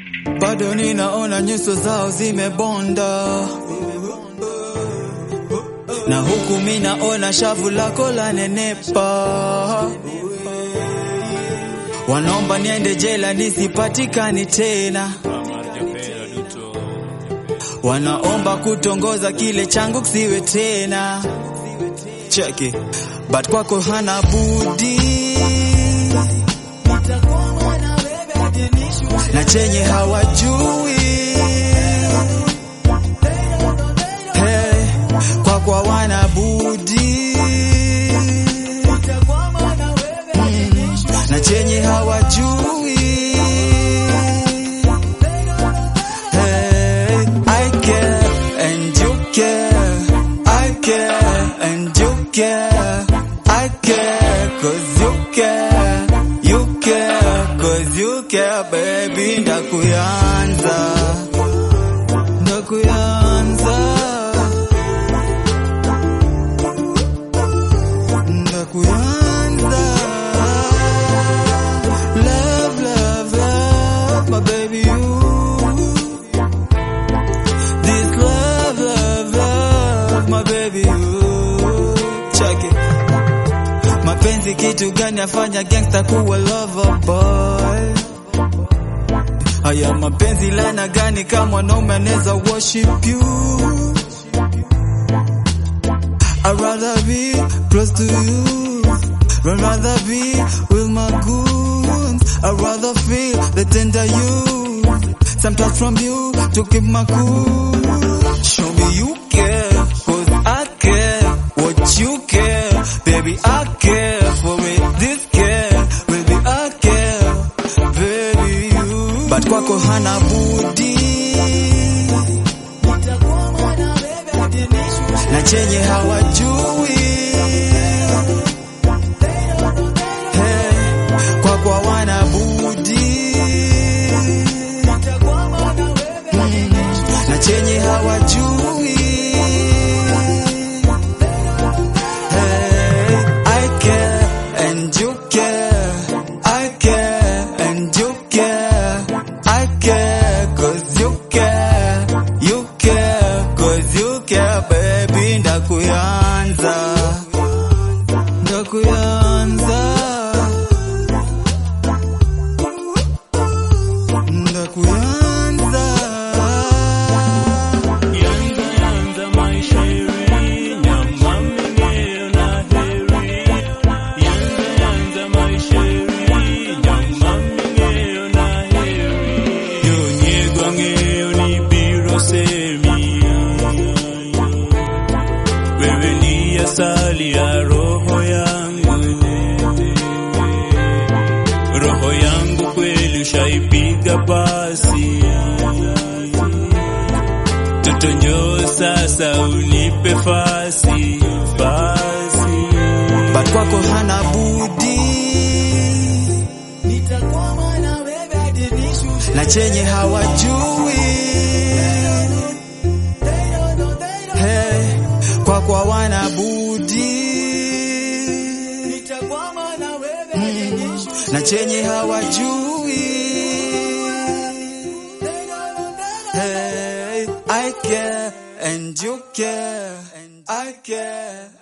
bado ninaona nyuso zao zimebonda, na huku minaona shavu lako la nenepa. Wanaomba niende jela nisipatikani tena, wanaomba kutongoza kile changu kisiwe tena. Cheki, but kwako hana budi na chenye hawajui hey, kwako hawana budi mm, na chenye hawajui hey, I care and you care I care and you care I care cause you care you care cause you care baby ndakuyanza ndakuyanza ndakuyanza love love love my baby you this love love love my baby you check it mapenzi kitu gani afanya gangsta kuwa lover boy haya mapenzi lana gani kama mwanaume anaweza worship you I'd rather be close to you I'd rather be with my goons I'd rather feel the tender you Sometimes from you to keep my cool Show me you care Cause I care What you care Baby I care for it This care Baby I care Baby you But kwako hana budi na chenye hawajui hey, kwako hawana budi mm, na chenye hawajui hey, I care and you care I care and you care I care cause you care you care cause you care baby ndakuyanza ndakuyanza ndakuyanza Yanza yanza maisheri nyama mingeo na heri Yanza yanza maisheri nyama mingeo na heri Yonyegwa ngeo ni biro semi Wewe ni asali ya roho yangu Roho yangu kweli ushaipiga basi Toto njoo sasa unipe fasi fasi but kwako hana budi na chenye hawajui hey, kwako hawana budi mm, na chenye hawajui hey, I care and you care I care